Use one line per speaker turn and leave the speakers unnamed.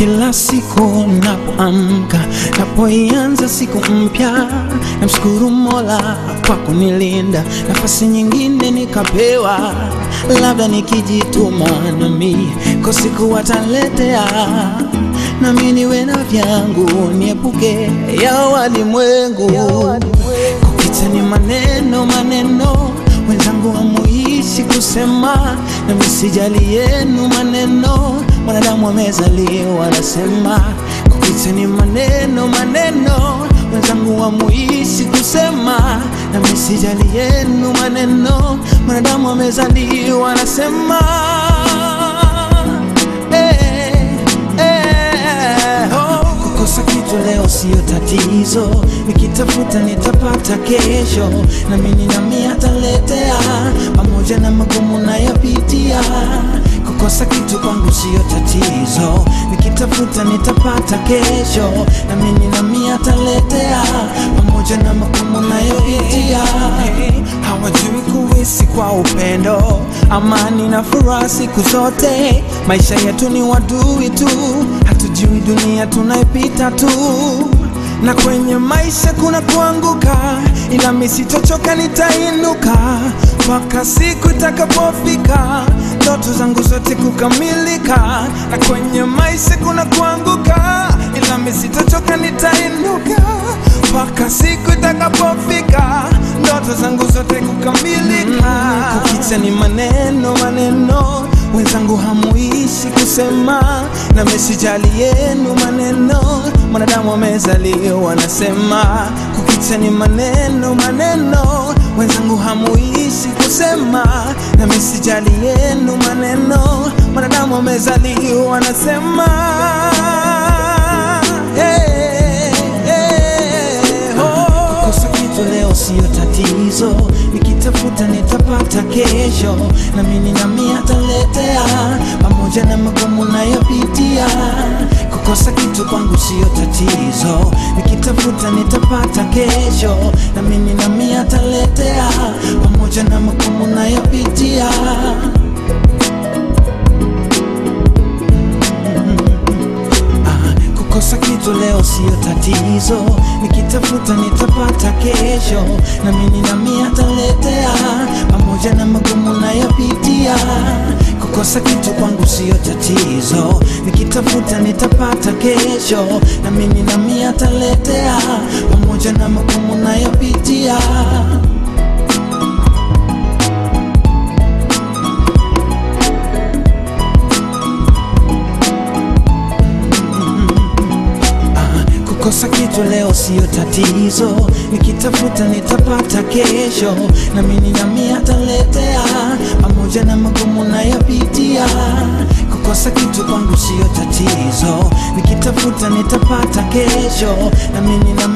Kila siku napoamka, napoianza siku mpya, namshukuru Mola kwa kunilinda, nafasi nyingine nikapewa, labda nikijituma nami kwa siku wataletea, nami niwe na vyangu, niepuke ya walimwengu. Kukicha ni maneno maneno, wenzangu hamuishi kusema, na msijali yenu maneno, mwanadamu amezaliwa anasema. Kukicha ni maneno maneno, wenzangu hamuishi kusema, na msijali yenu maneno, mwanadamu amezaliwa anasema. Eh, eh, oh. Kukosa kitu leo siyo tatizo, nikitafuta nitapata kesho, na mimi nami ataletea, pamoja na magumu nayopitia. Kukosa kitu kwangu siyo tatizo, nikitafuta nitapata kesho, na mimi nami ataletea, pamoja na magumu nayopitia. Hawajui kuishi kwa upendo, amani na furaha siku zote. Maisha yetu ni wadui tu, hatujui dunia tunaipita tu, na kwenye maisha kuna kuanguka, ila mimi sitochoka, nitainuka mpaka siku itakapofika ndoto zangu zote kukamilika. Na kwenye maisha kuna kuanguka, ila mimi sitochoka, nitainuka mpaka siku itakapofika ndoto zangu zote kukamilika. Kukicha ni maneno maneno, wenzangu hamuishi kusema, na mesijali yenu maneno, mwanadamu amezaliwa anasema. Kukicha ni maneno maneno, wenzangu hamuishi kusema, na mesijali yenu maneno, mwanadamu amezaliwa anasema. Hey, hey, oh. Kukosa kitu leo siyo tatizo, nikitafuta nitapata kesho, na mimi nami ataletea, pamoja na magumu nayopitia. Kukosa kitu kwangu siyo tatizo, nikitafuta nitapata kesho, na mimi nami ataletea, pamoja na magumu nayopitia. Ah, Kukosa kitu leo siyo tatizo, nikitafuta nitapata kesho, na mimi nami ataletea, pamoja na magumu nayopitia. Kukosa kitu kwangu siyo tatizo, nikitafuta nitapata kesho, na mimi nami ataletea, pamoja na magumu nayopitia. Ah, Kukosa kitu leo siyo tatizo, nikitafuta nitapata kesho, na mimi nami ataletea, pamoja na magumu nayopitia. Kukosa kitu kwangu siyo tatizo, nikitafuta nitapata kesho, na mimi nami